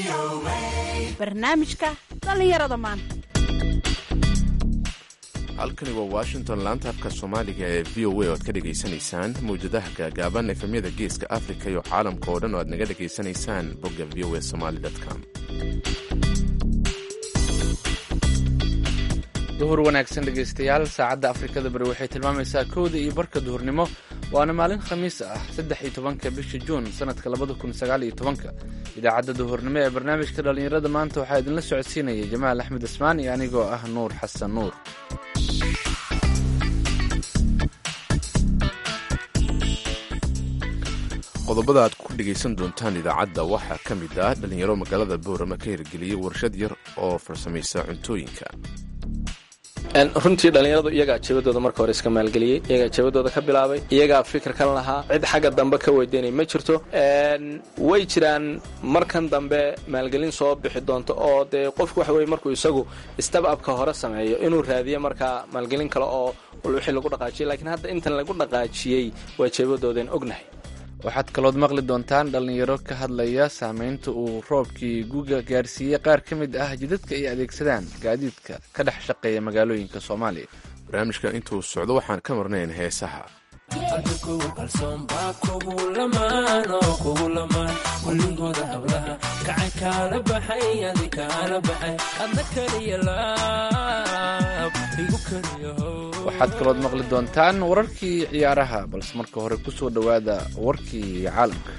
barnaamijka dhallinyarada maanta halkani waa washington laanta afka soomaaliga ee v o a oo aad ka dhegaysanaysaan mawjadaha gaagaaban efemyada geeska afrika iyo caalamka oo dhan oo aad naga dhegaysanaysaan bogga v o a somaali com duhur wanaagsan dhegaystayaal saacadda afrikada bari waxay tilmaamaysaa kowda iyo barka duhurnimo waana maalin khamiis ah saddex iyo tobanka bisha juun sanadka labada kun sagaal iyo tobanka idaacadda duhurnimo ee barnaamijka dhallinyarada maanta waxaa idinla socodsiinaya jamaal axmed ismaan iyo anigoo ah nuur xasan nuur qodobada aad ku dhegaysan doontaan idaacadda waxaa ka mid ah dhallinyaro magaalada boorama ka hirgeliyey warshad yar oo farsamaysa cuntooyinka runtii dhallinyaradu iyagaa jabadooda marka hore iska maalgeliyey iyagaa jabadooda ka bilaabay iyagaa fikirkan lahaa cid xagga dambe ka weydiinay ma jirto way jiraan markan dambe maalgelin soo bixi doonto oo dee qofku waxa weye markuu isagu stababka hore sameeyo inuu raadiyo markaa maalgelin kale oo wixii lagu dhaqaajiyay laakiin hadda intan lagu dhaqaajiyey waa jabadoodan ognahay waxaad kalood maqli doontaan dhallinyaro ka hadlaya saamaynta uu roobkii guga gaarsiiyey qaar ka mid ah jidadka ay adeegsadaan gaadiidka ka dhex shaqeeya magaalooyinka soomaaliya barnaamijka intuu socdo waxaan ka marnayn heesaha waxaad kalood maqli doontaan wararkii ciyaaraha balse marka hore ku soo dhowaada warkii caalamka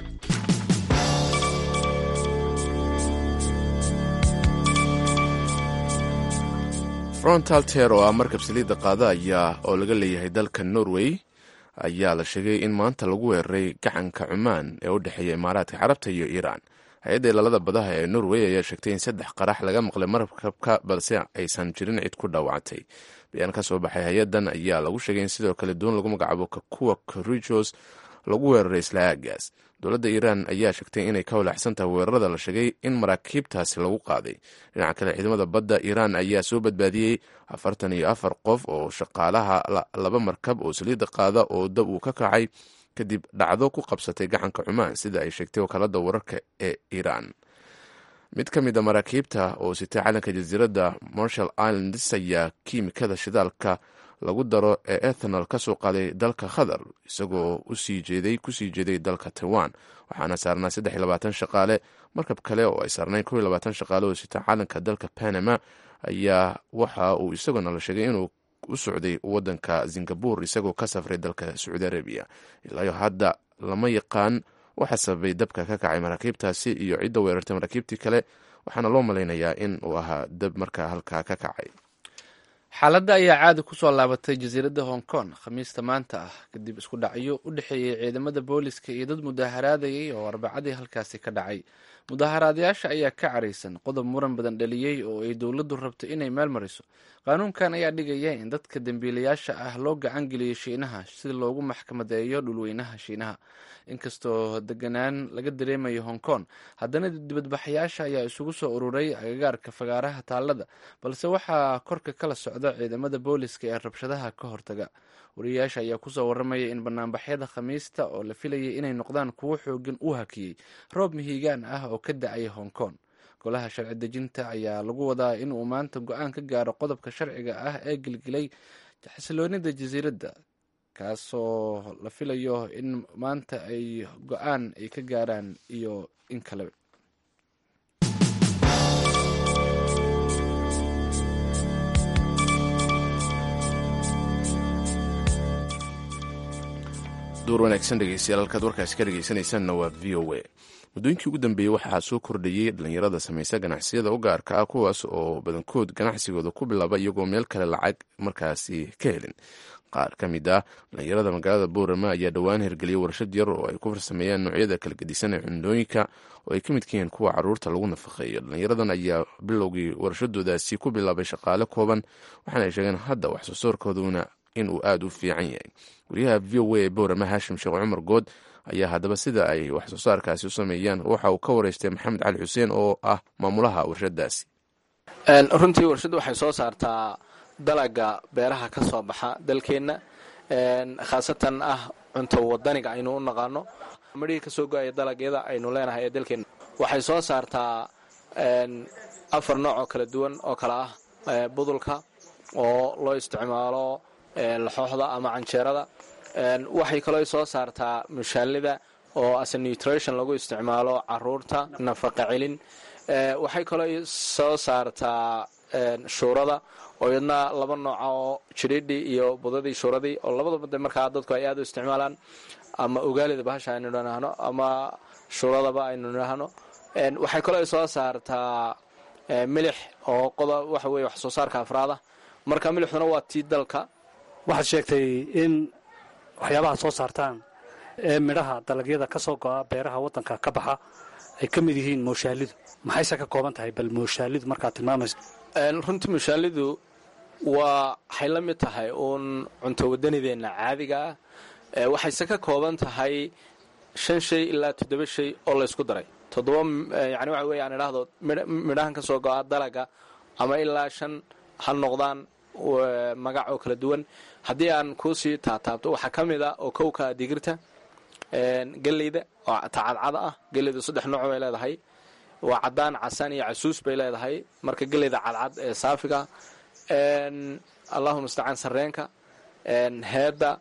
frontal ter oo ah markab saliidda qaada ayaa oo laga leeyahay dalka norway ayaa la sheegay in maanta lagu weeraray gacanka cumaan ee u dhexeeya imaaraadka carabta iyo iiraan hay-adda ilaalada badaha ee norway ayaa sheegtay in saddex qarax laga maqlay markabka balse aysan jirin cid ku dhaawacantay bayaan ka soo baxay hay-adan ayaa lagu sheegay in sidoo kale doon lagu magacaabo kakuwa korijos lagu weeraray isla aagaas dowladda iiraan ayaa sheegtay inay ka walaacsan tahay weerarada la sheegay in maraakiibtaasi lagu qaaday dhinaca kale ciidamada badda iiraan ayaa soo badbaadiyey afartan iyo afar qof oo shaqaalaha laba markab oo saliidda qaada oo dab uu ka kacay kadib dhacdo ku qabsatay gacanka cumaan sida ay sheegtay wakaalada wararka ee iiraan mid ka mid a maraakiibta oo sitay calanka jasiiradda marshall islands ayaa kiimikada shidaalka lagu daro ee ethanol ka soo qaaday dalka qatar isagoo kusii jeeday dalka taiwan waxaana saarnaa saddex iyo labaatan shaqaale markab kale oo ay saarnayn kow iyo labaatan shaqaale oo sita calanka dalka panama ayaa waxa uu isaguna la sheegay inuu u socday wadanka singabur isagoo ka safray dalka sacuudi arabiya ilaayo hadda lama yaqaan waxa sababay dabka ka kacay maraakiibtaasi iyo cidda weerartay maraakiibtii kale waxaana loo malaynayaa in uu ahaa dab markaa halkaa ka kacay xaaladda ayaa caadi ku soo laabatay jasiiradda hong kong khamiista maanta ah kadib isku dhacyo u dhexeeyey ciidamada booliska iyo dad mudaaharaadayay oo arbacadii halkaasi ka dhacay mudaaharaadayaasha ayaa ka caraysan qodob muran badan dhaliyey oo ay dowladdu rabto inay meel mariso qaanuunkan ayaa dhigaya in dadka dembiilayaasha ah loo gacan geliyo shiinaha si loogu maxkamadeeyo dhulweynaha shiinaha inkastoo deganaan laga dareemayo hong kong haddana dibadbaxayaasha ayaa isugu soo ururay agagaarka fagaaraha taallada balse waxaa korka kala socda ciidamada booliska ee rabshadaha ka hortaga wariyayaasha ayaa kusoo waramaya in banaanbaxyada khamiista oo la filayay inay noqdaan kuwo xoogan u hakiyey roob mihigaan ah oo ka da-ay hong kong golaha sharci dejinta ayaa lagu wadaa inuu maanta go-aan ka gaaro qodobka sharciga ah ee gilgilay xasiloonida jasiiradda kaasoo la filayo in maanta ay go-aan ay ka gaaraan iyo in kale duur wanaagsan dhegeystayaal halkaad warkaasi ka dhegeysanaysaanna waa v o a muddooyinkii ugu dambeeyey waxaa soo kordhayey dhallinyarada samaysa ganacsiyada u gaarka ah kuwaas oo badankood ganacsigooda ku bilaaba iyagoo meel kale lacag markaasi ka helin qaar ka mid ah dhallinyarada magaalada boorama ayaa dhowaan hirgeliyay warshad yar oo ay ku farsameeyaan noocyada kala gedisan ee cundooyinka oo ay ka midka yihiin kuwa caruurta lagu nafaqeeyo dhallinyaradan ayaa bilowgii warshadoodaasi ku bilaabay shaqaale kooban waxaana ay sheegeen hadda wax soo soorkooduna inuu aada u fiican yahay wariyaha v o a ee boorama haashim sheekh cumar good ayaa haddaba sida ay wax soo saarkaasi u sameeyaan waxa uu ka wareystay maxamed cali xuseen oo ah maamulaha warshadaasi runtii warshaddu waxay soo saartaa dalaga beeraha ka soo baxa dalkeenna khaasatan ah cunto wadaniga aynu u naqaano midhihii kasoo go-aya dalagyada aynu leenahay ee dalkeenna waxay soo saartaa afar nooc oo kala duwan oo kale ah budulka oo loo isticmaalo laxooxda ama canjeerada waxay kaloo soo saartaa mushaalida oo ase nutrition lagu isticmaalo caruurta nafaqa celin waxay kaloo soo saartaa shuurada oo iyadna laba nooca oo jidhidhii iyo budadii shuuradii oo labadaba de markaa dadku ay aad u isticmaalaan ama ogaalida bahasha aynu nidhaahno ama shuuradaba aynu nidhaahno waxay kaloo soo saartaa milix oo qoda waxa weye wax soo saarka afraada marka milixduna waa tii dalka waxaad sheegtay in waxyaabaha soo saartaan ee midhaha dalagyada ka soo go'a beeraha waddanka ka baxa ay ka mid yihiin mooshaalidu maxayse ka kooban tahay bal mooshaalidu markaad tilmaamayso runtii mushaalidu waa waxay la mid tahay uun cunto wadanideenna caadiga ah waxayse ka kooban tahay shan shay ilaa toddoba shay oo laysku daray toddoba yani waxa weeye aan idhaahdo midhahan ka soo go'a dalaga ama ilaa shan ha noqdaan magac oo kala duwan haddii aan kuusii taataabto waxaa ka mid a oo kowka digirta geleyda oo tacadcada ah geleydu saddex nooc bay leedahay waa cadaan casaan iyo casuus bay leedahay marka geleyda cadcad ee saafiga allahuma mustacaan sareenka heedda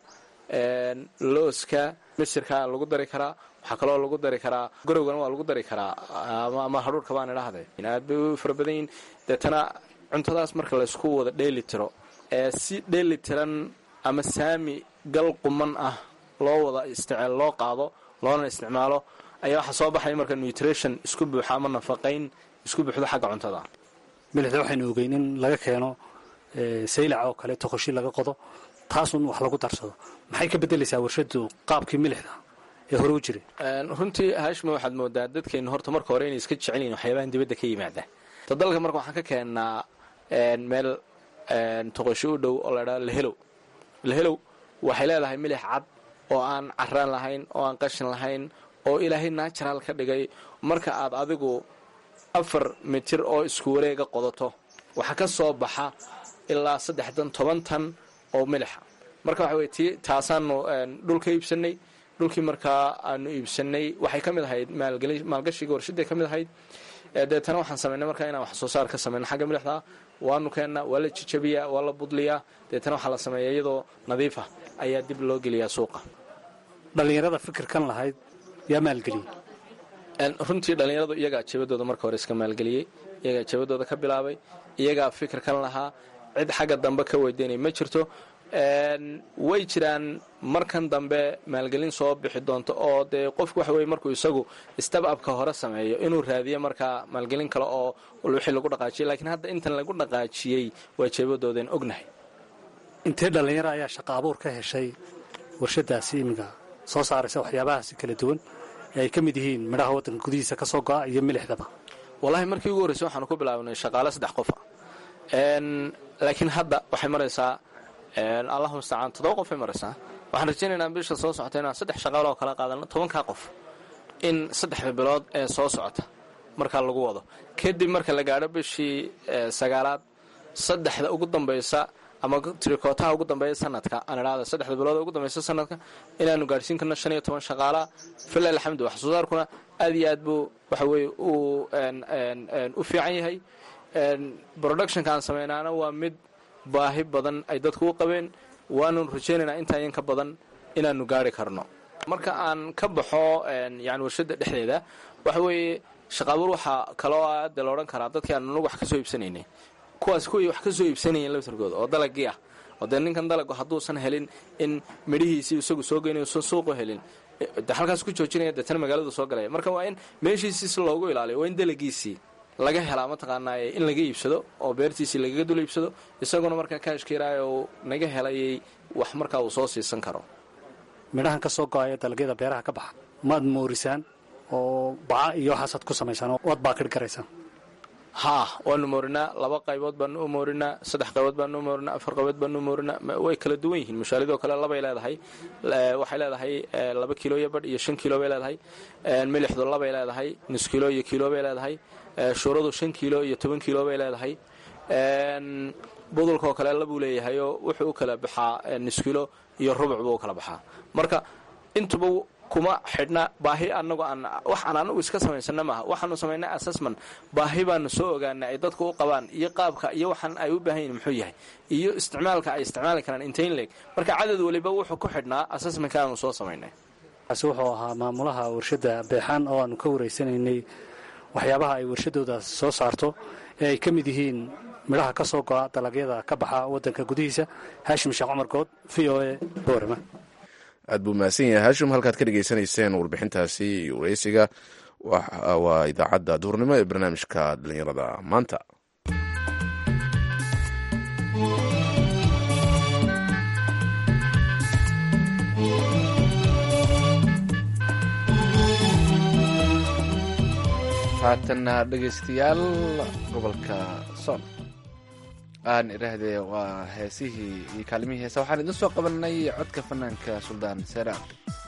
looska misirka lagu dari karaa waxaa kaloo lagu dari karaa gorowgana waa lagu dari karaa ama hadhuurka baan idhaahday aad bay u fara badan yihin deetana cuntadaas marka laysku wada dheeli tiro ee si dheeli tiran ama saami gal quman ah loo wada isticmaal loo qaado loona isticmaalo ayaa waxaa soo baxaya marka nutrition isku buuxa ama nafaqayn isku buuxdo xagga cuntada milixda waxaynu ogeyn in laga keeno saylaca oo kale toqoshi laga qodo taasun wax lagu darsado maxay ka beddelaysaa warshadu qaabkii milixda ee hore u jiray runtii haashima waxaad moodaa dadkeennu horta marka hore inay iska jecel yihin waxyaabahan dibadda ka yimaada ta dalka marka waxaan ka keennaa meel toqoshi u dhow oo laydhaha lehelow lehelow waxay leedahay milix cad oo aan caraan lahayn oo aan qashin lahayn oo ilaahay natural ka dhigay marka aad adigu afar mitir oo isku wareega qodato waxaa ka soo baxa ilaa saddex tan toban tan oo milixa marka waxa weye ti taasaanu dhulka iibsanay dhulkii markaa aanu iibsanay waxay ka mid ahayd maalgashiga warshaday ka mid ahayd deetana waxaan samaynay markaa inaan wax soo saar ka samayno xagga milixda waanu keennaa waa la jijabiyaa waa la budliyaa deetana waxaa la sameeyaa iyadoo nadiifa ayaa dib loo geliyaa suuqa dhallinyarada fikirkan lahayd yaa maalgeliyey runtii dhallinyaradu iyagaa jabadooda marka hore iska maalgeliyey iyagaa jabadooda ka bilaabay iyagaa fikirkan lahaa cid xagga dambe ka weydiinay ma jirto way jiraan markan dambe maalgelin soo bixi doonto oo dee qofku waxa weye markuu isagu stababka hore sameeyo inuu raadiyo markaa maalgelin kale oo wixii lagu dhaqaajiyay laakiin hadda intan lagu dhaqaajiyey waa jeebadoodan ognahay intee dhallinyaro ayaa shaqa abuur ka heshay warshadaasi iminka soo saaraysa waxyaabahaasi kala duwan ee ay ka mid yihiin midhaha waddanka gudihiisa ka soo go'a iyo milixdaba wallaahi markii ugu horreysay waxaanu ku bilaabnay shaqaale saddex qofa laakiin hadda waxay maraysaa allahu mustacaan toddoba qofay maraysaa waxaan rajaynaynaa bisha soo socota inaan saddex shaqaalo oo kala qaadano tobankaa qof in saddexda bilood ee soo socota markaa lagu wado kadib marka la gaadho bishii sagaalaad saddexda ugu dambaysa ama tirikootaha ugu dambeeya sanadka aan idhaahda saddexda bilood ugu dambaysa sanadka inaanu gaadhsiin karno shan iyo toban shaqaalaa fila alxamdu wax soo saarkuna aad iyo aad buu waxa weye u fiican yahay productionka aan samaynaana waa mid baahi badan ay dadku u qabeen waanu rajaynaynaa intaayan ka badan inaanu gaari karno marka aan ka baxo yani warshada dhexdeeda waxa weeye shaqaabuur waxaa kaloo aada la odhan karaa dadkii aan anugu wax ka soo iibsanaynay kuwaas kuwii wax ka soo iibsanayeen laftarkooda oo dalagii ah oo dee ninkan dalagu hadduusan helin in midhihiisii isagu soo geynayo usan suuqu helin de halkaas ku joojinaya deetana magaaladu soo galaya marka waa in meeshiisii si loogu ilaaliyo waa in dalagiisii laga helaa mataqaanaa in laga iibsado oo beertiisii lagaga dul iibsado isaguna markaa kaashkiiraayo uu naga helayay wax markaa uu soo siisan karo midhahan ka soo go'aya dalagyada beeraha ka baxa maad moorisaan oo baca iyo waxaasaad ku samaysaan oo waad baakir garaysaan haa waanu moorinaa laba qaybood baanu u moorinaa saddex qaybood baanu u moorinaa afar qaybood baanu u moorinaa way kala duwan yihiin mushaalidoo kale labay leedahay waxay leedahay laba kilo iyo badh iyo shan kilo bay leedahay milixdu labay leedahay nus kilo iyo kilo bay leedahay shuuradu shan kilo iyo toban kilo bay leedahay budulkaoo kale labuu leeyahayoo wuxuu u kala baxaa nus kilo iyo rubuc buu u kala baxaa marka intuba kuma xidhna baahi anagu aan wax aan anagu iska samaysana maaha waxaanu samaynay assessment baahi baanu soo ogaanay ay dadku u qabaan iyo qaabka iyo waxaan ay u baahan yihin muxuu yahay iyo isticmaalka ay isticmaali karaan intain leeg marka cadad weliba wuxuu ku xidhnaa assessmentka aanu soo samaynay kaasi wuxuu ahaa maamulaha warshadda beexaan oo aanu ka wareysanaynay waxyaabaha ay warshadooda soo saarto ee ay ka mid yihiin midhaha ka soo go'a dalagyada ka baxa waddanka gudihiisa haashim sheekh cumar good v o a boorama aad buu mahadsan yahay haashim halkaad ka dhegaysanayseen warbixintaasi iyo wareysiga waa idaacadda duhurnimo ee barnaamijka dhallinyarada maanta haatanna dhegaystayaal gobolka sool aan idhaahdee waa heesihii iyo kaalimihii heesa waxaan idin soo qabanay codka fanaanka suldaan seeraan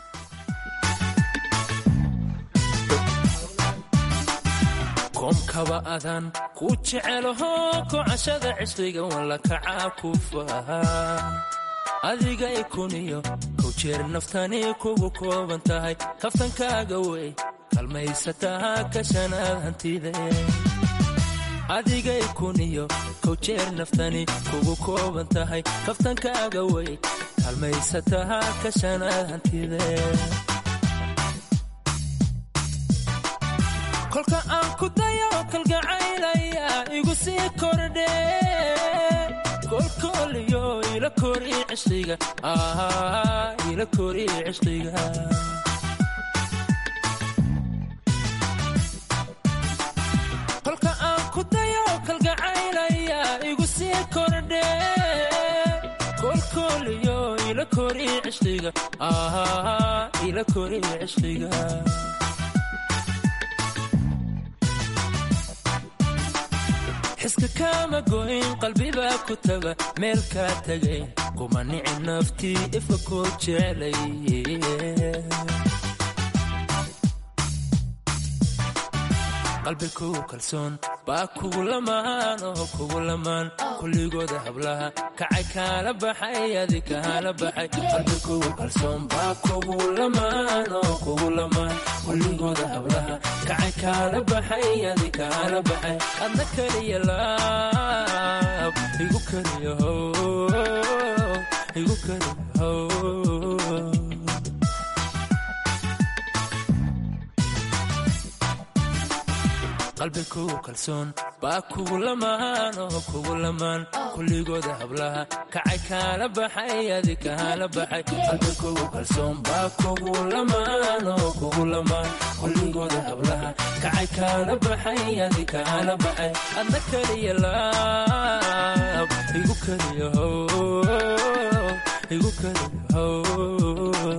koomkaba adaan ku jecelaho kocashada cishriga walla kacaa ku fahaa adiga ikuniyo kow jeer naftani kugu kooban tahay kaftankaaga wey kalmaysataa kashanaad hantide adigay kuniyo kow jeer naftani kugu kooban tahay kaftankaaga wey kalmaysataa kashanaad hantide kolka aan ku dayo kalgacaylaya igu sii kordhe kolkooliyo ila kori cishqiga ila kori cishqiga kolka aan ku dayo kalgacaylaya igu sii kordhe kolkooliyo ila kori cishqiga ila kori cishqiga xiska kaama goyn qalbibaa ku taga meel kaa tegay kuma nici naftii ifa koo jeclay qalbi kugu kalsoon baa kugu lamaan oo kugu lamaan kulligooda hablaha kacay kaala baxay adi kaala baxay qalbi kugu kalsoon baa kugu lamaan oo kugu lamaan kulligooda hablaha kacay kaala baxay adi kaala baxay adna keliya laab igu keliya how igu keliya how qalbi kugu kalsoon baa kugu lamaan oo kugu lamaan kulligooda hablaha kacay kaala baxay adi kaala baxay qalbi kugu kalsoon baa kugu lamaan oo kugu lamaan kulligooda hablaha kacay kaala baxay adi kaala baxay adna keliya laab igu keliya how igu keliya how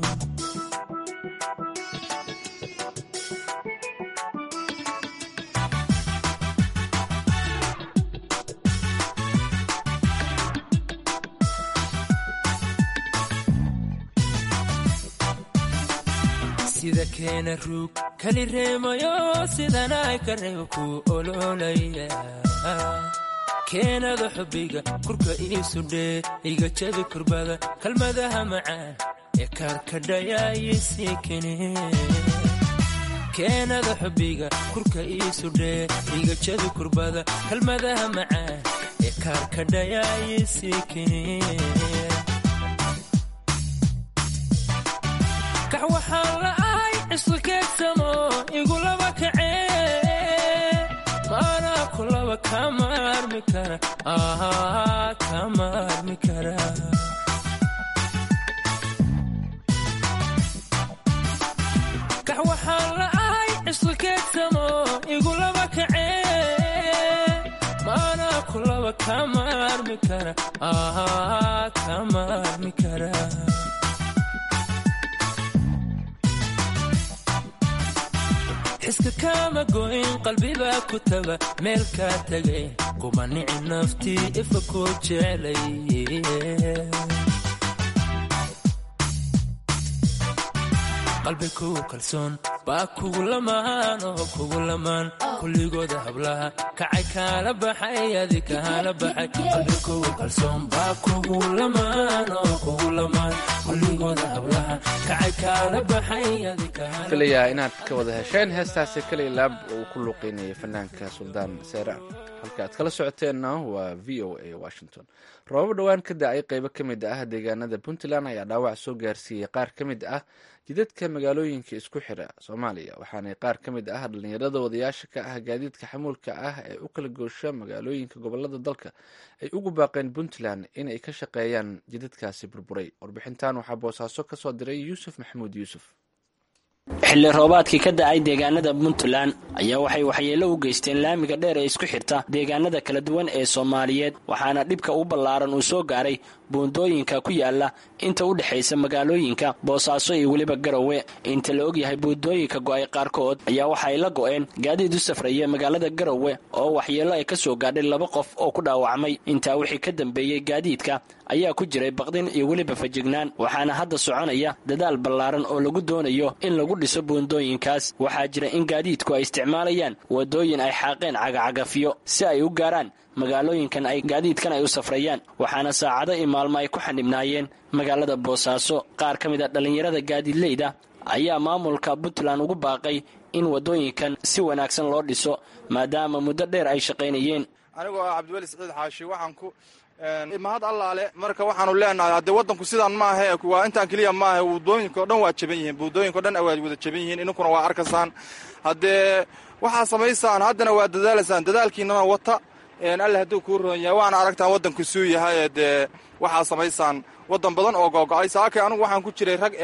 sida keena ruug kali reemayo sidanay ka reeba ku ololaya keenada xubbiga kurka iisu dhee iga jabi kurbada kalmadaha macaan ee kaarkadhayaayisii kene keenada xubbiga kurka iisu dhee iga jabi kurbada kalmadaha macaan ee kaarkadhayaayisii kene kax waxaan la'ahay cisqi keegsamo igulaba kacee maanaa kulaba kama armi kara kama armi kara kax waxaan la'ahay cisqi keegsamo igulaba kacee maanaa kulaba kama armi kara kama armi kara xiska kaama goyn qalbibaa ku taga meel kaa tegay kuma nici naftii ifa koo jeclay qalbi kugu kalsoon baa kugu lamaan oo kugu lamaan kulligooda hablaha kacay kaala baxay adi kaala baxay qalbi kugu kalsoon baa kugu lamaan oo kugu lamaan kulligooda hablaha kacay kaala baxay adi kaala filayaa inaad ka wada hesheen heestaasi kaliya laab uu ku luuqeynayay fanaanka suldaan seera halka aad kala socoteenna waa v o a washington roobab dhowaan ka da-ay qeybo ka mid ah deegaanada puntland ayaa dhaawac soo gaarsiiyey qaar ka mid ah jidadka magaalooyinka isku xira soomaaliya waxaana qaar ka mid ah dhallinyarada wadayaasha ka ah gaadiidka xamuulka ah ee u kala goosha magaalooyinka gobolada dalka ay ugu baaqeen puntland inay ka shaqeeyaan jidadkaasi burburay warbixintan waxaa boosaaso ka soo diray yuusuf maxamuud yuusuf xilli roobaadkii ka da-ay deegaanada puntland ayaa waxay waxyeello u geysteen laamiga dheer ee isku xirta deegaanada kala duwan ee soomaaliyeed waxaana dhibka u ballaaran uu soo gaaray buundooyinka ku yaala inta u dhexaysa magaalooyinka boosaaso iyo weliba garowe inta la ogyahay buundooyinka go-ay qaarkood ayaa waxa ay la go-een gaadiid u safraya magaalada garowe oo waxyeello ay ka soo gaadhay laba qof oo ku dhaawacmay intaa wixii ka dambeeyey gaadiidka ayaa ku jiray baqdin iyo weliba fajignaan waxaana hadda soconaya dadaal ballaaran oo lagu doonayo in lagu dhiso buundooyinkaas waxaa jira in gaadiidku ay isticmaalayaan wadooyin ay xaaqeen cagacagafyo si ay u gaaraan magaalooyinkan ay gaadiidkan ay u safrayaan waxaana saacado iyo maalmo ay ku xanibnaayeen magaalada boosaaso qaar ka mid a dhallinyarada gaadiidleyda ayaa maamulka puntland ugu baaqay in wadooyinkan si wanaagsan loo dhiso maadaama muddo dheer ay shaqaynayeen anigoo ah cabdiweli siciid xaashi waxaan ku mahad allaale marka waxaanu leenahay haddee waddanku sidaan ma ahe waa intaan keliya ma ahe buudooyinka o dhan waa jaban yihiin buudooyinka o dhan waa wada jaban yihiin idinkuna waa arkaysaan haddee waxaa samaysaan haddana waa dadaalaysaan dadaalkiinana wata alle hadduu kuu roon yahay waana aragtaan waddanku suu yahay dee waxaa samaysaan waddan badan oo gogo'ay saakay anugu waxaan ku jiray rag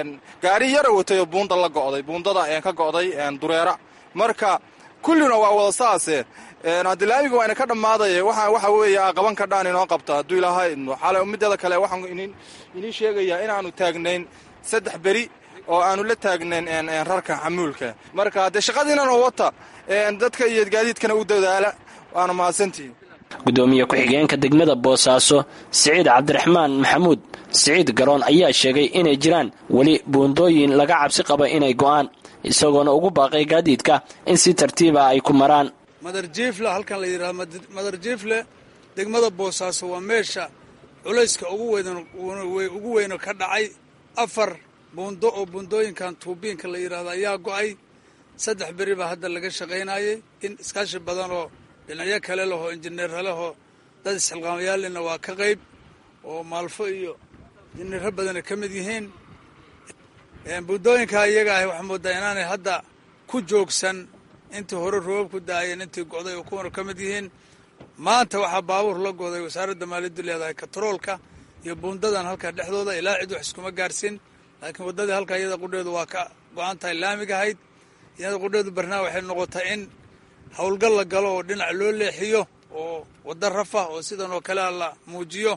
gaari yara watay oo buunda la go'day buundada ka go'day dureera marka kullina waa wada saase haddi laamiga waa ina ka dhammaaday waxa weeye qaban kadhaan inoo qabta hadduu ilaahay xale mideeda kale waxaan inii sheegayaa inaanu taagnayn saddex beri oo aanu la taagnayn rarka xamuulka marka haddee shaqadiinana wata dadka iyo gaadiidkana u dadaala waana mahadsantihin gudoomiye ku-xigeenka degmada boosaaso siciid cabdiraxmaan maxamuud siciid garoon ayaa sheegay inay jiraan weli buundooyin laga cabsi qaba inay go'aan isagoona ugu baaqay gaadiidka in si tartiiba ay ku maraan madarjiifle halkan la yidhahdo madarjiifle degmada boosaaso waa meesha culayska ugu weyno ka dhacay afar buundo oo buundooyinkan tuubiinka la yidhahdo ayaa go'ay saddex beri baa hadda laga shaqaynayay in iskaashi badan oo dhinacyo kale lehoo injineerra lehoo dad isxilqaamayaalina waa ka qayb oo maalfo iyo injineerro badana ka mid yihiin buundooyinkaa iyaga ahi waxaa moodaa inaanay hadda ku joogsan intii hore roobab ku daayeen intii go'day oo kuwana ka mid yihiin maanta waxaa baabuur la goday wasaaradda maaliyaddu leedahay katroolka iyo buundadan halkaa dhexdooda ilaa cid wax iskuma gaarsin laakiin waddadii halkaa iyada qudheedu waa ka go-an tahay laamigahayd iyada qudheedu barnaa waxay noqotay in howlgal la galo oo dhinac loo leexiyo oo waddo rafa oo sidan oo kalea la muujiyo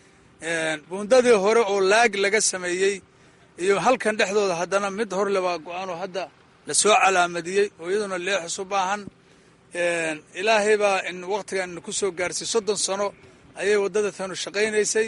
buundadii hore oo laag laga sameeyey iyo halkan dhexdooda haddana mid horle baa go-aanoo hadda la soo calaamadiyey oo iyaduna leexis u baahan ilaahay baa in wakhtigan ku soo gaarsiy soddon sano ayay waddada tanu shaqaynaysay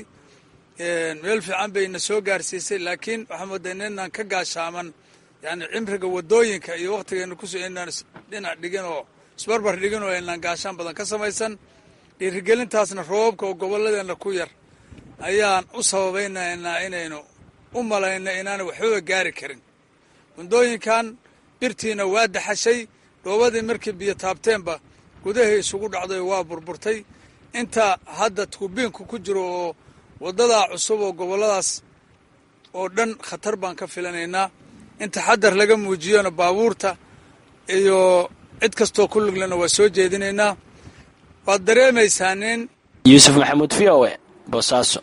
meel fiican bayna soo gaarsiisay laakiin waxaa moodaa inaan ka gaashaaman yani cimriga waddooyinka iyo wakhtigeena kus inaan dhinac dhigin oo isbarbar dhigin oo aynaan gaashaan badan ka samaysan dhiirigelintaasna roobabka oo gobolladeena ku yar ayaan u sababaynaynaa inaynu u malayna inaanay waxbaba gaari karin buundooyinkan birtiina waa daxashay dhoobadii markii biyo taabteenba gudahay isugu dhacday waa burburtay inta hadda tuubiinku ku jiro oo waddadaa cusub oo gobolladaas oo dhan khatar baan ka filanaynaa in taxadar laga muujiyona baabuurta iyo cid kastoo ku luglena waa soo jeedinaynaa waad dareemaysaa nin yuusuf maxamuud v o e boosaaso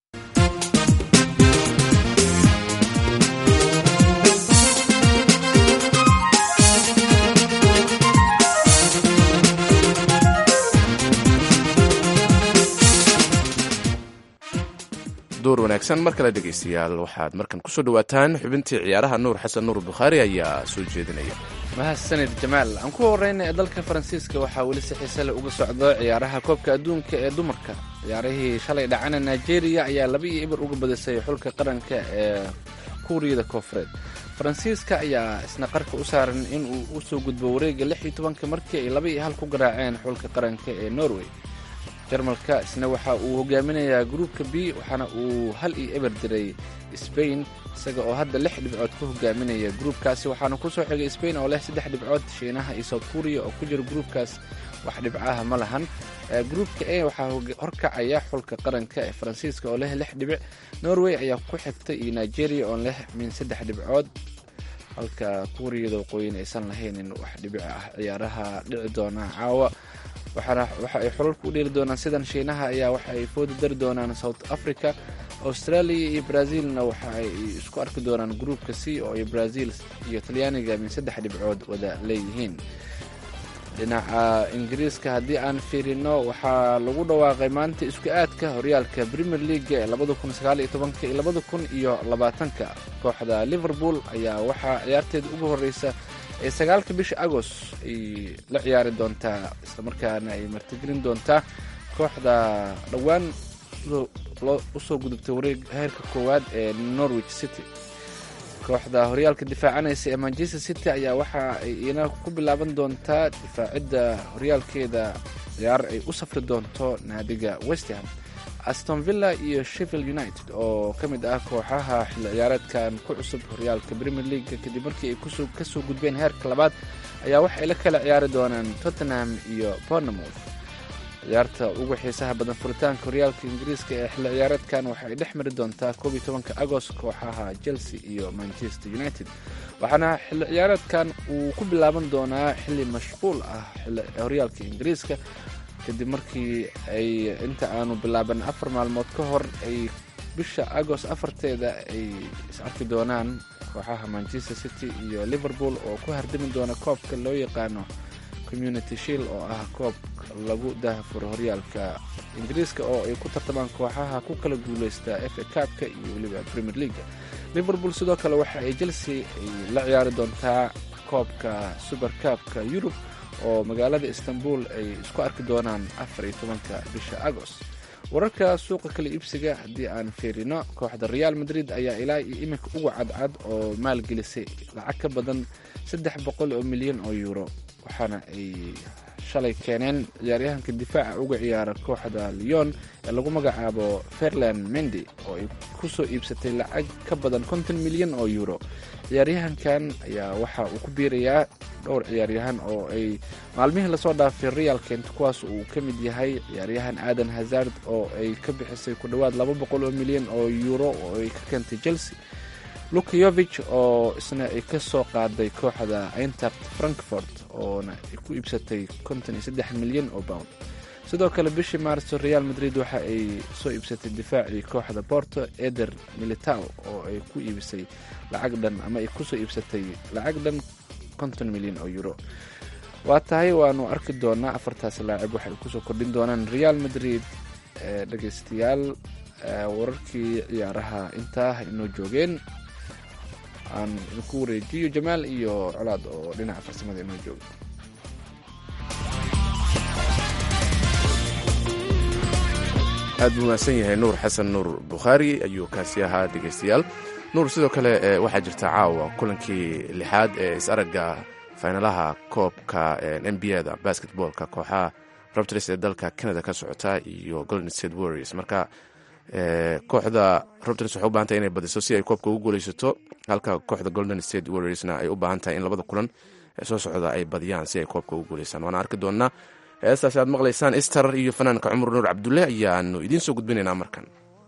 door wanaagsan mar kale dhegaystayaal waxaad markan kusoo dhawaataan xubintii ciyaaraha nuur xasan nuur bukhaari ayaa soo jeedinaya mahadsanid jamaal aan ku horeyna ee dalka faransiiska waxaa weli si xiise leh uga socdo ciyaaraha koobka adduunka ee dumarka ciyaarihii shalay dhacana nigeria ayaa laba iyo ibar uga badisay xulka qaranka ee kuuriyada koofureed faransiiska ayaa isna qarka u saaran in uu usoo gudbo wareega lix iyo tobanka markii ay laba iyo hal ku garaaceen xulka qaranka ee norway jarmalka isna waxa uu hogaaminayaa gruupka b waxaana uu hal iyo eber diray sbain isaga oo hadda lix dhibcood ku hogaaminaya gruupkaasi waxaana kusoo xigay sbain oo leh saddex dhibcood shiinaha iyo south kuriya oo ku jira gruupkaas wax dhibcaha ma lahan gruupka a waxaa horkacaya xulka qaranka ee faransiiska oo leh lix dhibic norway ayaa ku xigtay iyo nigeria oo leh min saddex dhibcood halka kuuriyada waqooyin aysan lahaynin wax dhibic ah ciyaaraha dhici doona caawa waxaana waxa ay xulalka u dheeli doonaan sidan shiinaha ayaa waxa ay fooda dari doonaan south africa australia iyo brazilna waxa ay isku arki doonaan gruupka c oo ay brazil iyo talyaaniga min saddex dhibcood wada leeyihiin dhinaca ingiriiska haddii aan fiirino waxaa lagu dhawaaqay maanta isku aadka horyaalka premier leaga ee labada kun sagaaliyo tobanka iyo labada kun iyo labaatanka kooxda liverpool ayaa waxaa ciyaarteeda ugu horeysa ee sagaalka bisha agost ay la ciyaari doontaa islamarkaana ay martigelin doontaa kooxda dhowaan usoo gudubtay wareeg heerka koowaad ee norwich city kooxda horyaalka difaacanaysa ee manchester city ayaa waxa ay ina ku bilaaban doontaa difaacidda horyaalkeeda ciyaar ay u safri doonto naadiga westham aston villa iyo sheffield united oo ka mid ah kooxaha xilli ciyaareedkan ku cusub horyaalka premier league kadib markii ay kasoo gudbeen heerka labaad ayaa waxay la kala ciyaari doonaan tottenham iyo bournemouth ciyaarta ugu xiisaha badan furitaanka horyaalka ingiriiska ee xilli ciyaareedkan waxa ay dhex mari doontaa koob iyo tobanka agost kooxaha chelsea iyo manchester united waxaana xilli ciyaareedkan uu ku bilaaban doonaa xilli mashquul ah horyaalka ingiriiska kadib markii ay inta aanu bilaaban afar maalmood ka hor ay bisha agost afarteeda ay is arki doonaan kooxaha manchester city iyo liverpool oo ku hardami doona koobka loo yaqaano community shield oo ah koob lagu daahfuro horyaalka ingiriiska oo ay ku tartamaan kooxaha ku kala guuleysta f a kaabka iyo weliba premier leaga liverpool sidoo kale waxa ay chelsea ay la ciyaari doontaa koobka super kaabka yurub oo magaalada istanbul ay isku arki doonaan afar iyo tobanka bisha agost wararka suuqa kala iibsiga haddii aan fiirino kooxda real madrid ayaa ilaa iyo iminka uga cadcad oo maalgelisay lacag ka badan saddex boqol oo milyan oo yuuro waxaana ay shalay keeneen ciyaaryahanka difaaca uga ciyaara kooxda leon ee lagu magacaabo fairland mendi oo ay kusoo iibsatay lacag ka badan konton milyan oo yuuro ciyaaryahankan ayaa waxa uu ku biirayaa dhowr ciyaaryahan oo ay maalmihii lasoo dhaafay real kent kuwaas uu ka mid yahay ciyaaryahan aadan hazard oo ay ka bixisay ku dhowaad laba boqol oo milyan oo yuuro oo ay ka keentay chelsea lukayovich oo isna ay ka soo qaaday kooxda eintact frankfort oona ay ku iibsatay konton iyo saddex milyan oo pound sidoo kale bishii maarso real madrid waxa ay soo iibsatay difaacii kooxda porto eder militao oo ay ku iibisay lacag dhan ama ay kusoo iibsatay lacag dhan konton milyan oo euro waa tahay waanu arki doonaa afartaas laacib waxay kusoo kordhin doonaan real madrid dhegeystayaal wararkii ciyaaraha intaa inoo joogeen aan idinku wareejiyo jamaal iyo colaad oo dhinaca farsamada inoo jooga aad buu mahadsan yahay nuur xasan nuur bukhaari ayuu kaasi ahaa dhegeystayaal nuur sidoo kale waxaa jirta caawa kulankii lixaad ee is-aragga faynalaha koobka n b a da basketboolka kooxaha robters ee dalka canada ka socota iyo golden state warriors marka kooxda robters waxay u bahan tahay inay badiso si ay koobka ugu guuleysato halka kooxda golden state warriorsna ay u baahan tahay in labada kulan ee soo socda ay badiyaan si ay koobka ugu guuleysaan waana arki doonaa heestaasi aad maqlaysaan istar iyo fanaanka cumar nuur cabdulle ayaanu idiin soo gudbinaynaa markan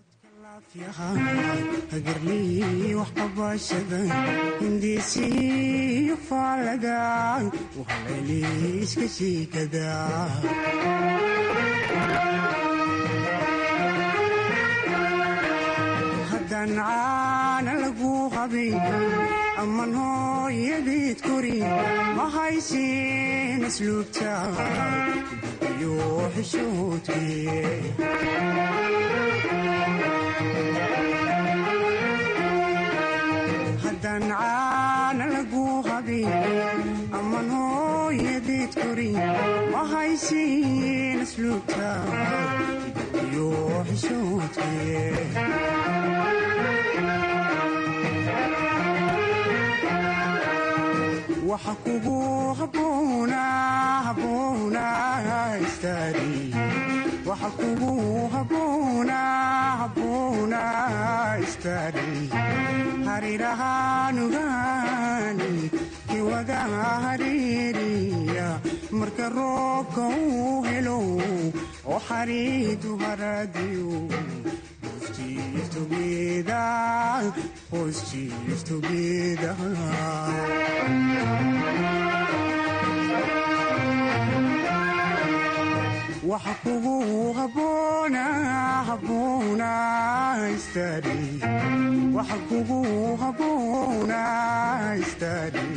haddaan caana lagu qabin amman hooyadeed kori ma haysin asluubta iyo xishoodkii haddaan caana lagu qabin amman hooyadeed kori ma haysin asluubta iyo xishoodkii waxa kugu habboona habboona istaadi waxa kugu habboona habboona istaadi harirahaanugaani kiwada hariiriya marka roobka uu helo oo xariidu haradiyo Positives together, positives together. waxa kugu habboona habboona istaadi waxa kugu habboona istaadi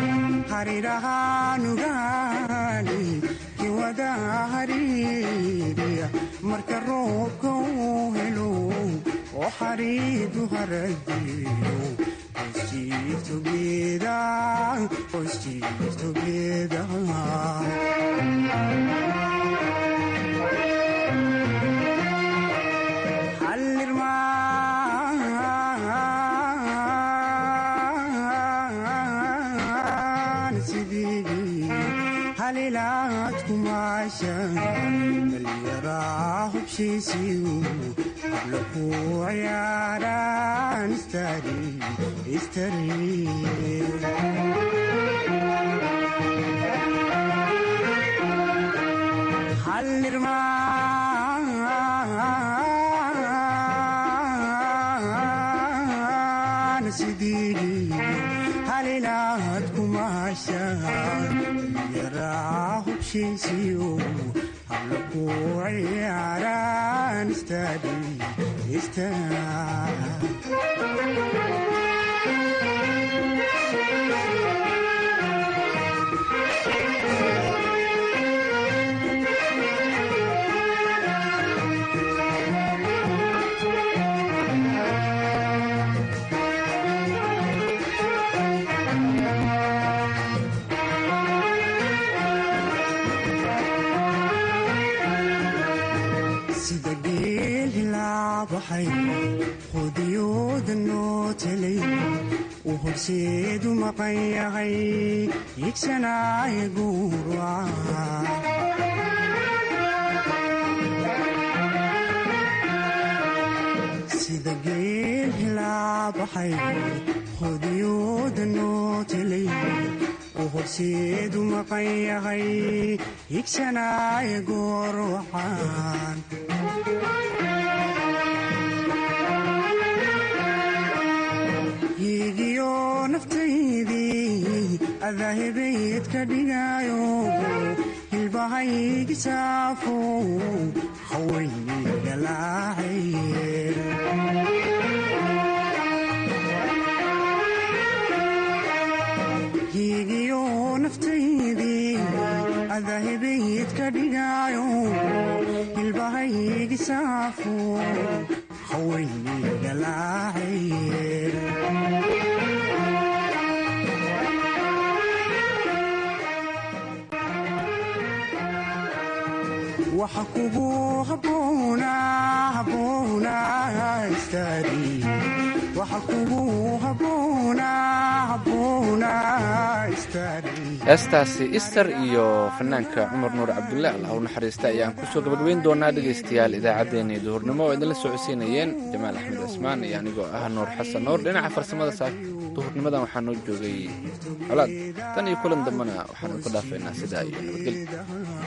harirahaanugaani kiwada hariiriya marka roobka uu helo oo xariidu haradiyo Positives together, positives together. halilaad kumaashan dhallinyaraa hubshiisiyu habla ku ciyaaraan istari istari hallirmaan sidii halilaad kumaashan yaraa hubshiisiyo habla ku ciyaaraan istadi sida geel hilaabaxay qudiyooda noo telay uu horseedu maqan yahay yigsanaaye guuraca sida geel hilaabaxay qudiyooda noo telay uu horseedu maqan yahay yigsanaaye goorwacan higiyo naftaydii adaahibayd ka dhigayo hilbahaygi saafo hawayni galaacaye higiyo naftaydii adaahibayd ka dhigayo hilbahaygi saafo hawayni galaacaye waxa kugu habboona habboona istaadi waxa kugu habboona habboona istaadi heestaasi ister iyo fanaanka cumar nuur cabdulle allah u naxariista ayaan kusoo gabagabayn doonaa dhegaystayaal idaacaddeenii duhurnimo oo idinla socodsiinayeen jamaal axmed cismaan iyo anigoo ah nuur xasan nuur dhinaca farsamada saa duhurnimadan waxaa noo joogay colaad tan iyo kulan dambena waxaanu ku dhaafaynaa sidaa iyo nabadgelyo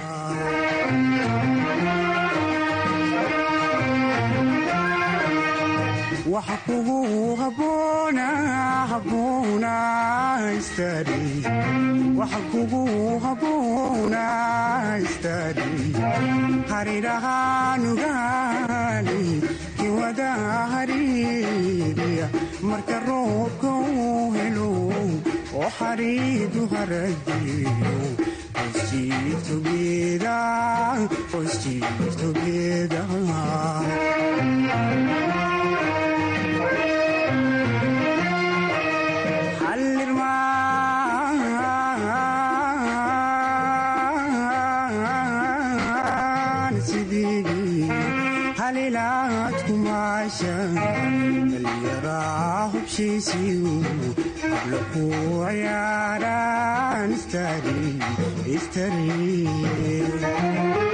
waxa kugu habboona habboona istaadi waxa kugu habboona istaadi harirahaanugaani kiwada hariiriya marka roobka uu helo oo xariidu haradiyo Positives together, positives together. hallirmaan sidii halilaad kumaashan dhallinyaraa hubsha abshiisiyu habla ku ciyaaraan istari istari